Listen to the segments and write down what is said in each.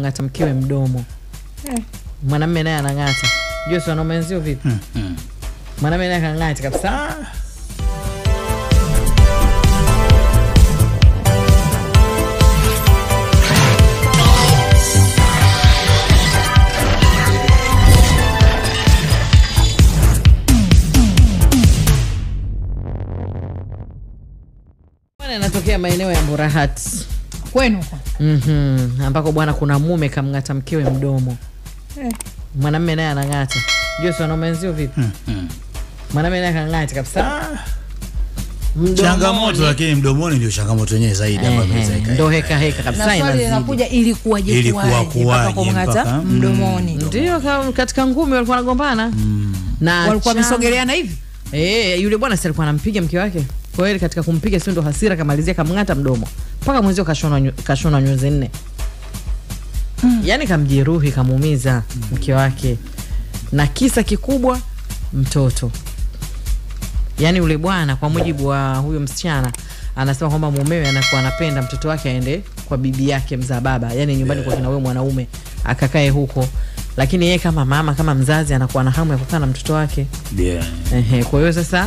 kamng'ata mkewe mdomo mwanamme naye anang'ata jua si wanaume wenzio vipi Mm, mm. mwanamme naye akang'ata kabisa Bwana anatokea maeneo ya Mburahati kwenu huko mm ambako bwana kuna mume kamng'ata mkewe mdomo Eh. mwanamme naye anang'ata jua si wanaume wenzio vipi Mm, mm. mwanamme naye akang'ata kabisa Mdomoni. changamoto lakini mdomoni ndio changamoto yenyewe zaidi ambayo Ehe, inaweza ika- ndo heka heka kabisa na swali inazidi linakuja ilikuwaje Ilikuwa kuwaje mpaka kuwaje kumng'ata mpaka- mm. mdomoni ndio ka- katika ngumi walikuwa wanagombana na walikuwa cha- wamesogeleana hivi Eh, yule bwana si alikuwa anampiga mke wake kwa hiyo katika kumpiga sio ndo hasira kamalizia kamng'ata mdomo mpaka mwenzio kashonwa nyu- kashonwa nyuzi nne yaani kamjeruhi kamuumiza mke wake na kisa kikubwa mtoto yaani yule bwana kwa mujibu wa huyo msichana anasema kwamba mumewe anakuwa anapenda mtoto wake aende kwa bibi yake mzaa baba yaani nyumbani kwa kina huyo mwanaume akakae huko lakini yeye kama mama kama mzazi anakuwa na hamu ya kukaa na mtoto wake Yeah. Ehe, kwa hiyo sasa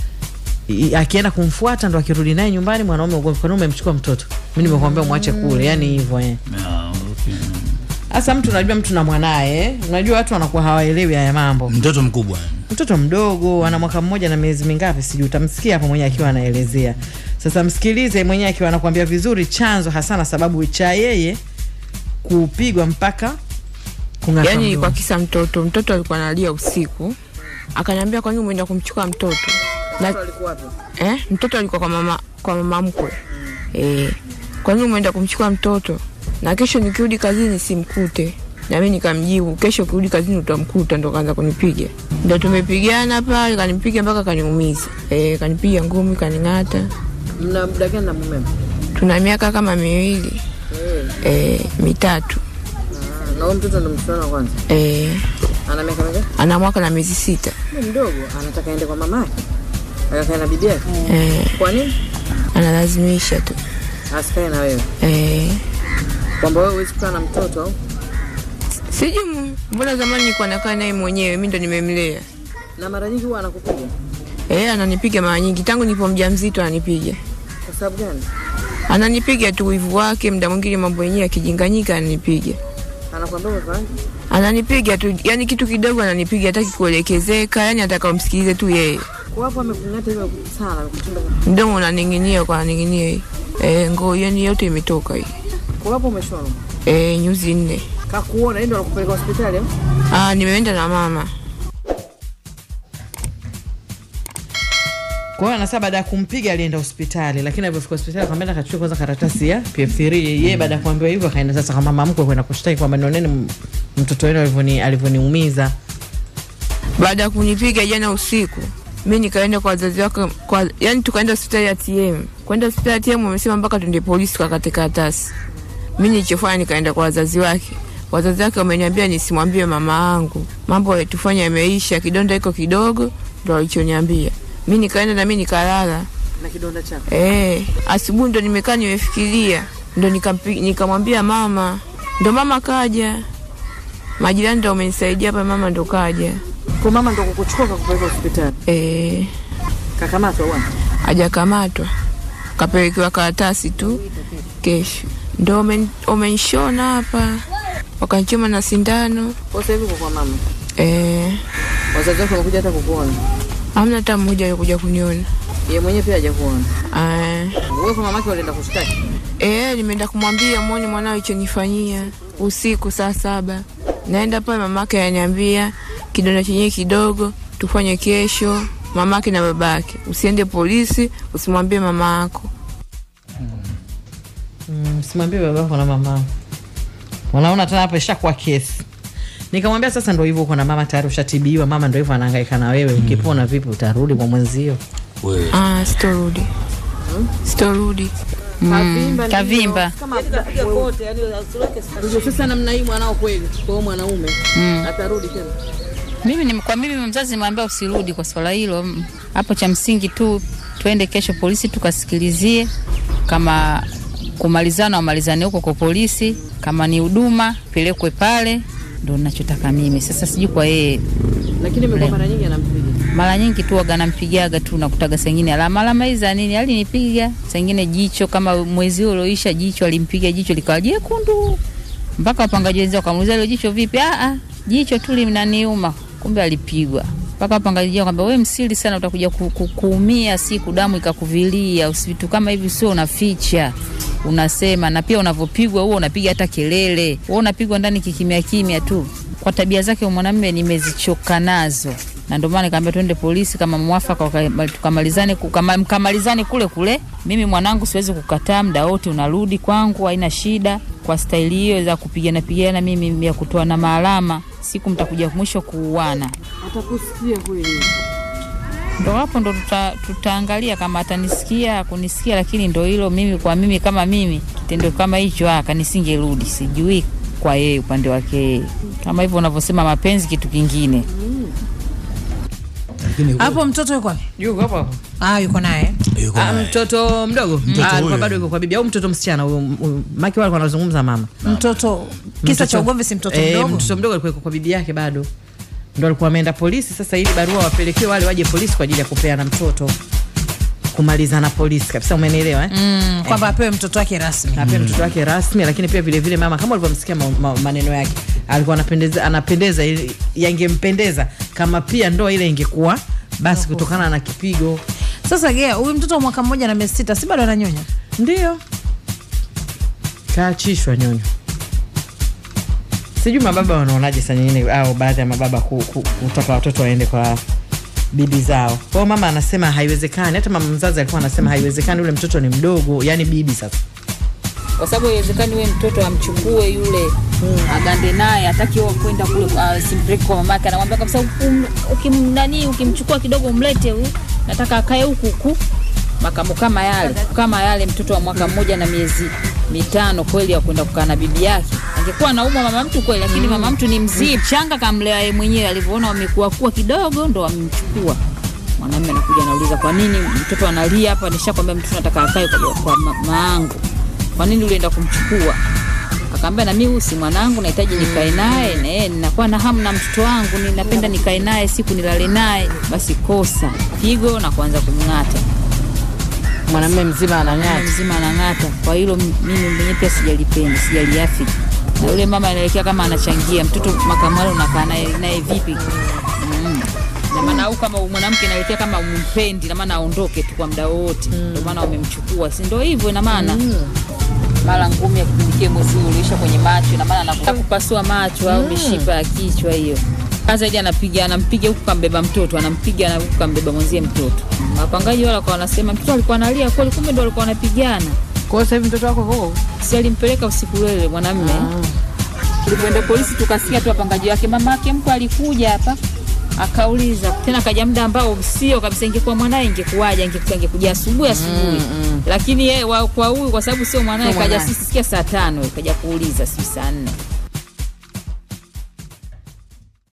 i- akienda kumfuata ndo akirudi naye nyumbani mwanaume ugomvi kwani umemchukua mtoto mi nimekuambia mwache kule yani hivyo eh. Ah, okay. hasa mtu unajua mtu na mwanaye eh. unajua watu wanakuwa hawaelewi haya mambo mtoto mkubwa mtoto mdogo ana mwaka mmoja na miezi mingapi sijui utamsikia hapo mwenyewe akiwa anaelezea sasa msikilize mwenyewe akiwa anakuambia vizuri chanzo hasa na sababu cha yeye kupigwa mpaka kung'ata yani mdomo. kwa kisa mtoto mtoto alikuwa analia usiku akaniambia kwa nini umeenda kumchukua mtoto na, eh, mtoto alikuwa kwa mama kwa mama mkwe eh, kwa nini umeenda kumchukua mtoto na kesho nikirudi kazini simkute nami nikamjibu kesho ukirudi kazini utamkuta ndo kaanza kunipiga ndo tumepigana pale kanipiga mpaka kaniumiza eh, kanipiga ngumi kaning'ata mna muda gani na mume tuna miaka kama miwili eh, mitatu na huyo mtoto ndo mtoto wa kwanza eh, ana miaka mingapi ana mwaka na miezi sita Ni mdogo anataka aende kwa mama yake akakae na bibi yake eh, kwa nini analazimisha tu asikae na wewe eh, kwamba wewe huwezi kukaa na mtoto au sijui mu- mbona zamani nilikuwa nakaa naye mwenyewe mi ndo nimemlea na mara nyingi huwa anakupiga eh, ananipiga mara nyingi tangu nipo mjamzito ananipiga kwa sababu gani ananipiga tu wivu wake mda mwingine mambo yenyewe akijinganyika ananipiga anakwambia umefanya ananipiga tu yani kitu kidogo ananipiga hataki kuelekezeka yani ataka umsikilize tu yeye kwa hapo amekung'ata hivyo sana amekuchimba mdomo unaning'inia kwa ananing'inia hii eh, ngoo yani yote imetoka hii kwa hapo umeshona eh, nyuzi nne kakuona yeye ndo anakupeleka hospitali au ah, nimeenda na mama kwa hiyo anasema baada ya kumpiga alienda hospitali lakini alipofika hospitali akamwenda akachukua kwanza karatasi ya PF3 yeye baada ya kuambiwa hivyo akaenda sasa kwa mama mkwe kwenda kushtaki kwamba nioneni m- mtoto wenu alivyoni- alivyoniumiza baada ya kunipiga jana usiku mi nikaenda kwa wazazi wake kwa, yani tukaenda hospitali ya tm kwenda hospitali ya tm wamesema mpaka tuende polisi tukakate karatasi mi nilichofanya nikaenda kwa wazazi wake wazazi wake wameniambia nisimwambie mama yangu mambo yalitufanya yameisha kidonda iko kidogo ndo walichoniambia mi nikaenda na mi nikalala na kidonda chako Eh, asubuhi ndo nimekaa nimefikiria, ndo nikampi- nikamwambia mama, ndo mama kaja, majirani ndo wamenisaidia hapa, mama ndo kaja. kwa mama ndo kukuchukua kakupeleka hospitali Eh, kakamatwa bwana hajakamatwa kapelekewa karatasi tu kesho, ndo wamen- wamenishona hapa, wakanichoma na sindano. kwa sasa hivi uko kwa mama Eh, wazazi wako wamekuja hata kukuona hamna hata mmoja alikuja kuniona. yeye mwenyewe pia hajakuona Eh, wewe kwa mamake ulienda kushtaki Eh, nimeenda kumwambia mwone mwanao ichonifanyia usiku saa saba. Naenda pale mamake ananiambia kidonda chenyewe kidogo, tufanye kesho. Mamake na babake, usiende polisi, usimwambie mama yako. Mm, simwambie babako na mama wanaona tena hapa ishakuwa kesi nikamwambia sasa ndo hivyo uko na mama tayari ushatibiwa mama ndo hivyo anahangaika na wewe ukipona vipi utarudi kwa mwenzio Wewe. Ah, sitorudi, sitorudi. kavimba sasa namna hii mwanao kweli kwa hiyo mwanaume atarudi tena mimi ni, kwa mimi mzazi nimwambia usirudi kwa swala hilo Mm, hapo cha msingi tu twende kesho polisi tukasikilizie kama kumalizana, wamalizane huko kwa polisi, kama ni huduma pelekwe pale, ndo nachotaka mimi. Sasa sijui kwa yeye lakini imekuwa mara nyingi anampiga mara nyingi tu waga nampigaga tu nakutaga sengine alama alama hizi za nini alinipiga sengine jicho kama mwezi huu ulioisha jicho alimpiga jicho likawa jekundu mpaka wapangaji wenzao wakamuuliza hilo jicho vipi ah ah jicho tu linaniuma kumbe alipigwa mpaka wapangaji wao kwamba wewe msiri sana utakuja ku, ku, kuumia siku damu ikakuvilia usivitu kama hivi sio unaficha unasema na pia unavyopigwa huo unapiga hata kelele wewe unapigwa ndani kikimya kimya tu kwa tabia zake huyu mwanamume nimezichoka nazo na ndio maana nikamwambia twende polisi kama mwafaka waka- tukamalizane ku- kama- mkamalizane kule kule. Mimi mwanangu siwezi kukataa, muda wote unarudi kwangu, haina shida. Kwa staili hiyo za kupigana pigana, mimi ya kutoa na maalama, siku mtakuja mwisho kuuana. atakusikia kweli Ndo hapo ndo tuta, tutaangalia kama atanisikia kunisikia, lakini ndo hilo mimi kwa mimi kama mimi kitendo kama hicho aka nisingerudi, sijui kwa yeye upande wake yeye. Kama hivyo unavyosema mapenzi kitu kingine. Lakini hapo mtoto yuko wapi? yuko hapo hapo Ah, yuko naye yuko Ah, naye. mtoto mdogo Mtoto Ah, alikuwa huyo. bado yuko kwa bibi au mtoto msichana huyo huyo- maki wale wanazungumza mama mtoto kisa cha Mtoto- ugomvi si mtoto eh, mdogo mtoto mdogo alikuwa yuko kwa bibi yake bado ndo alikuwa ameenda polisi sasa ili barua wapelekewe wale waje polisi kwa ajili ya kupeana mtoto kumalizana polisi kabisa umenielewa eh? mm, kwamba apewe mtoto wake rasmi na pia mtoto wake rasmi lakini pia vile vile mama kama ulivyomsikia ma, ma, maneno yake alikuwa anapendeza anapendeza ili- yangempendeza kama pia ndoa ile ingekuwa basi kutokana na kipigo sasa gea huyu mtoto wa mwaka mmoja na miezi sita si bado ananyonya ndio kaachishwa nyonyo sijui mababa wanaonaje saa nyingine au baadhi ya mababa ku, ku, kutaka watoto waende kwa bibi zao kwao mama anasema haiwezekani hata mama mzazi alikuwa anasema haiwezekani ule mtoto ni mdogo yani bibi sasa kwa sababu haiwezekani wewe mtoto amchukue yule agande naye hataki wewe kwenda kule uh, simpeleke kwa mamake anamwambia kabisa ukim, ukim, nani ukimchukua kidogo umlete huyu nataka akae huku huku makamo kama yale kama yale mtoto wa mwaka mmoja na miezi mitano kweli ya kwenda kukaa na bibi yake angekuwa anaumwa mama mtu kweli lakini mama mtu ni mzii mchanga kamlea yeye mwenyewe alivyoona wamekuwa kuwa kidogo ndo wamemchukua mwanamume anakuja anauliza kwa nini mtoto analia hapa nishakwambia mtoto nataka akae kwa, kwa ma- maangu kwa nini ulienda kumchukua akaambia na mimi huyu si mwanangu nahitaji nikae naye na yeye ninakuwa na hamu na mtoto wangu ninapenda nikae naye siku nilale naye basi kosa pigo na kuanza kumng'ata mwanamume mzima Mama anang'ata mzima anang'ata kwa hilo m- mimi mwenyewe pia sijalipenda sijaliafiki na yule mama anaelekea kama anachangia mtoto makamwale unakaa naye naye vipi mm. na maana au kama mwanamke inaelekea kama umpendi na maana aondoke tu kwa muda wowote ndio maana wamemchukua si ndio hivyo ina maana mara ngumi ya kipindi kile mwezi huu uliisha kwenye macho na maana anakuta kupasua macho au mishipa ya kichwa hiyo sasa hivi anapiga anampiga huku kambeba mtoto anampiga na huku kambeba mwenzie mtoto wapangaji wala kwa wanasema mtoto alikuwa analia kweli kumbe ndo alikuwa anapigana kwao sasa hivi mtoto wako huko si alimpeleka usiku lele mwanamme tulipoenda polisi tukasikia tu wapangaji wake mama yake mko alikuja hapa akauliza tena kaja muda ambao sio kabisa ingekuwa mwanaye ingekuwaje ingekuwa ingekuja asubuhi asubuhi lakini yeye wa- kwa huyu kwa sababu sio mwanaye Sio kaja mwanaye. sisi sikia saa tano kaja kuuliza si saa nne